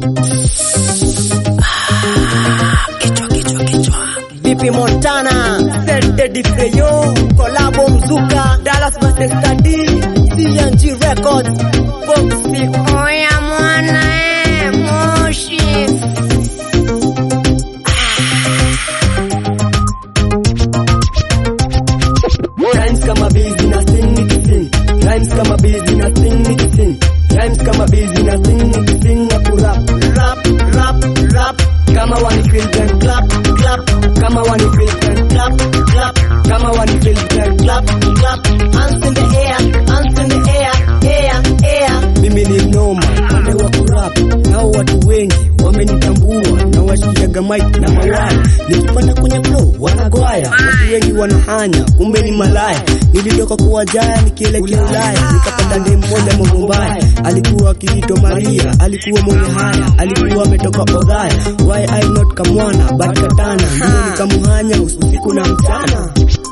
Bipi Montana, Sete Di Freyo, Kolabo Mzuka, Dallas Master Study, CNG Records, Foxy Oya mwana eh, moshi. Rhymes kama busy na sing nikising Rhymes kama busy na sing nikising Rhymes kama busy na sing nikising na kurap Rap, rap, rap Kama wani feel then clap, clap Kama wani feel then clap, clap Kama wani feel then clap, clap Hands in the air, hands in the air, air, air Mimi ni noma, pande wa kurap Nao watu wengi wamenitambua na washikiaga mic na mawaya nikipanda kwenye flow wanagwaya watu wengi wanahanya kumbe ni malaya nilitoka kuwa jaya nikielekea Ulaya nikapanda ndemu moja Mombaya alikuwa akiitwa Maria alikuwa mwenye haya alikuwa ametoka Odhaya why I not kamwana but katana mimi nikamuhanya usiku na mchana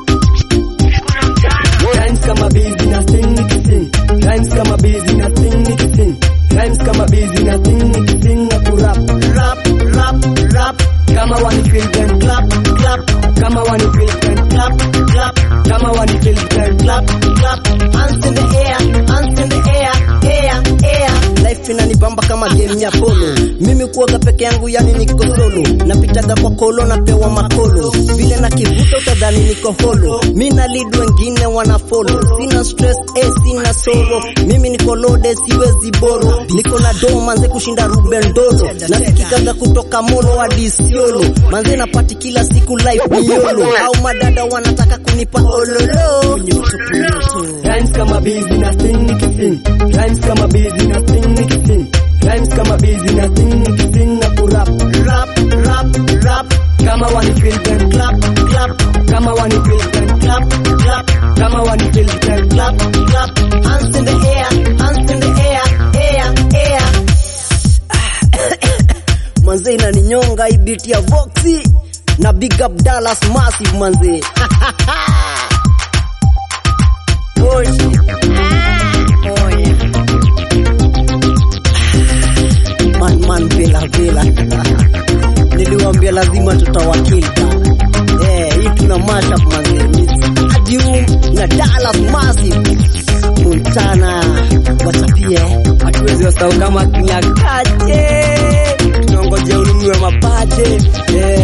Rhymes kama busy na sing nikising Rhymes kama busy na sing nikising Rhymes kama busy na sing nikising na kurap Rap, rap, rap Kama wani feel then clap, clap Kama wani feel then clap, clap Kama wani feel then clap, clap Hands in the air, hands in the air, air, air Life inanibamba kama game ya polo Mimi kuoga peke yangu yani niko solo Napitaga kwa kolo napewa makolo Vile na kivuta utadhani niko holo Mi na lead wengine wana follow Sina stress eh, sina soro Mimi niko loaded siwezi boro Niko na do manze kushinda Ruben Dolo Nasikikaga kutoka Molo hadi Isiolo Manze napati kila siku life ni yolo Au madada wanataka kunipa ololo Rhymes kama busy na sing nikising Rhymes kama busy na sing nikising Rhymes kama busy na sing nikising na kurap Rap, rap, rap Kama wani feel then clap, clap Kama wani feel then clap, clap Kama wani feel then clap, clap Hands in the air, hands in the air, air, air Manze inaninyonga hii beat ya Voxy na big up Dallas Massive manze Moshi Oya. man man vela vela niliwaambia lazima tutawakili eh hii tuna mashup manze Adium na Dallas Massive Montana wachapie hatuwezi wasahau kama kila kache tunaongojea ununue mapate eh